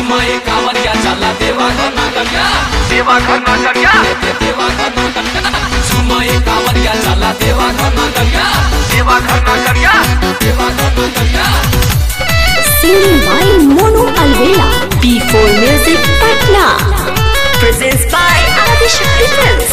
झुमय कांवरिया चला देवा घर नगरिया देवा घर नगरिया देवा घर नगरिया झुमय कांवरिया चला देवा घर नगरिया देवा घर नगरिया देवा घर नगरिया Singing by Monu Alvela. B4 Music Patna. Presents by Adishakti Films.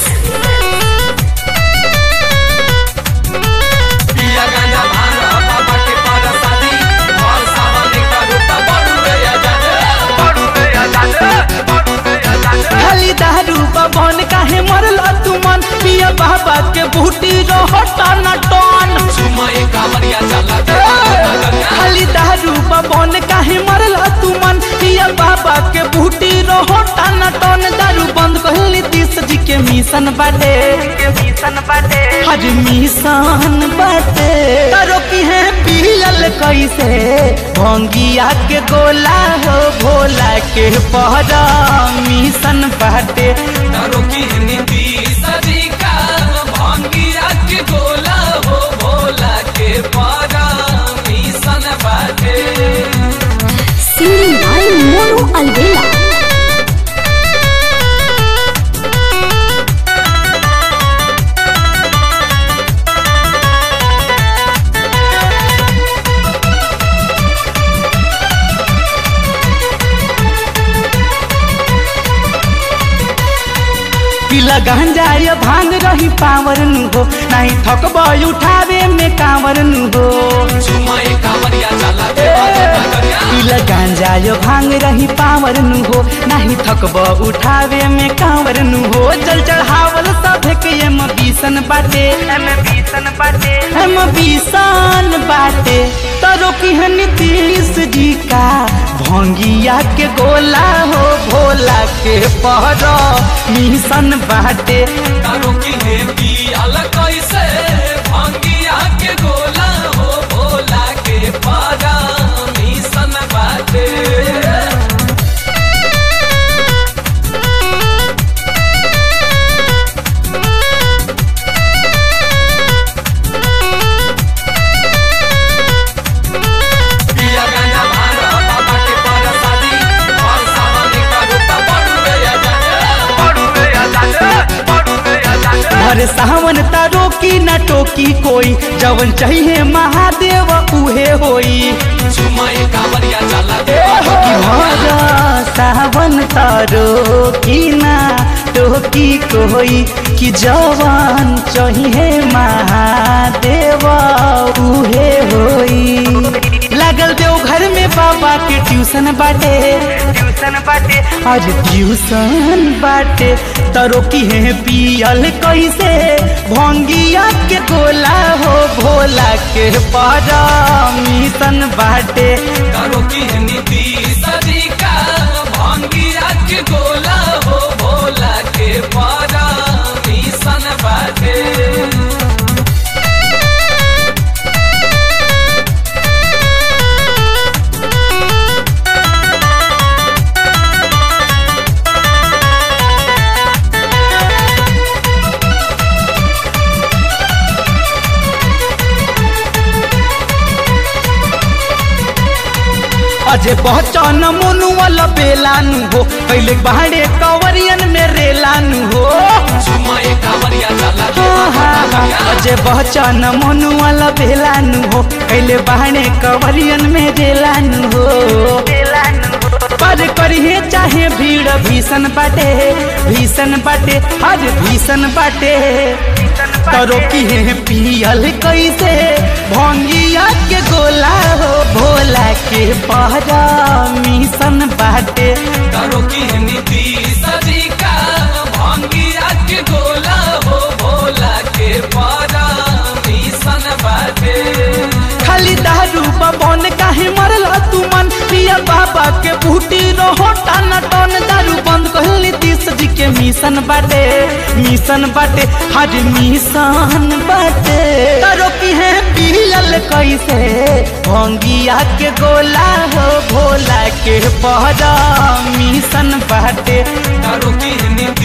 पिया गांजा भांग बाबा के पार शादी और सावन का रूपा बड़ू रे आजाद बड़ू रे आजाद बड़ू रे आजाद खाली दारू बबन काहे मरल तू मन पिया बाबा के बूटी रहो टन टन झुमय कांवरिया चला देवा घर नगरिया खाली दारू बबन काहे मरल तू मन पिया बाबा के बूटी रहो टन टन दारू बंद कहली तीस जी के मिशन बाटे मिशन बाटे हर मिशन बाटे करो की है पियल कैसे भंगिया के गोला हो भोला के पहरा मिशन बाटे तारो की नीति सदी का भांगिया के गोला हो भोला के पारा मिशन बाटे Singing by Monu Alvela. पिला गांजा ये भांग रही पावर नु हो नहीं थकब उठावे में कांवर नु हो झुमय कांवरिया चला देवा घर नगरिया पिला गांजा ये भांग रही पावर नु हो नहीं थकब उठावे में कांवर नु हो जल चढ़ावल सब के एम बीसन बाटे एम बीसन बाटे एम बीसन बाटे तरो की है नीतीश जी का भंगिया के गोला हो भोला के पहरो मिशन बाटे तारो की नीति अलग कैसे भांगिया के गोला हो भोला के पारा मिशन बाटे पिया गांजा भांग बाबा के पार शादी और सावन का रूपा बड़ू रे आजाद बड़ू रे आजाद बड़ू रे आजाद हर सावन तारो की न टोकी कोई जवन चाहिए महादेव उहे होई झुमय कांवरिया चला कि देवा हर सावन तारो की ना टोकी कोई कि जवन चाहिए महादेव उहे होई लागल देव घर में बाबा के ट्यूशन बाटे ट्यूशन बाटे आज ट्यूशन बाटे तरो की है पियल कैसे भंगिया के गोला हो भोला के पारा मिशन बाटे करो की नीति सदी का भांगिया के गोला हो भोला के पारा मिशन बाटे अजे पहचान मोनू वाला बेलानु हो पहले बाहरे कवरियन में रेलानु हो झुमय कांवरिया चला हाँ, हाँ, हाँ। अजे पहचान मोनू वाला बेलानु हो पहले बाहरे कवरियन में रेलानु हो पर करिए चाहे भीड़ भीषण बाटे भीषण बाटे हर भीषण बाटे करो की है पियल कैसे भंगिया के गोला हो भोला के पहरा मिशन बाटे करो की नीति सदी का भांगिया के गोला हो भोला के पारा मिशन बाटे खाली दारू बबन काहे मरल तू मन पिया बाबा के बूटी रहो टन टन दारू बंद कहली तीस जी के मिशन बाटे मिशन बाटे हर मिशन बाटे करो की है पियल कैसे भंगिया के गोला हो भोला के पहरा मिशन बाटे करो की नीति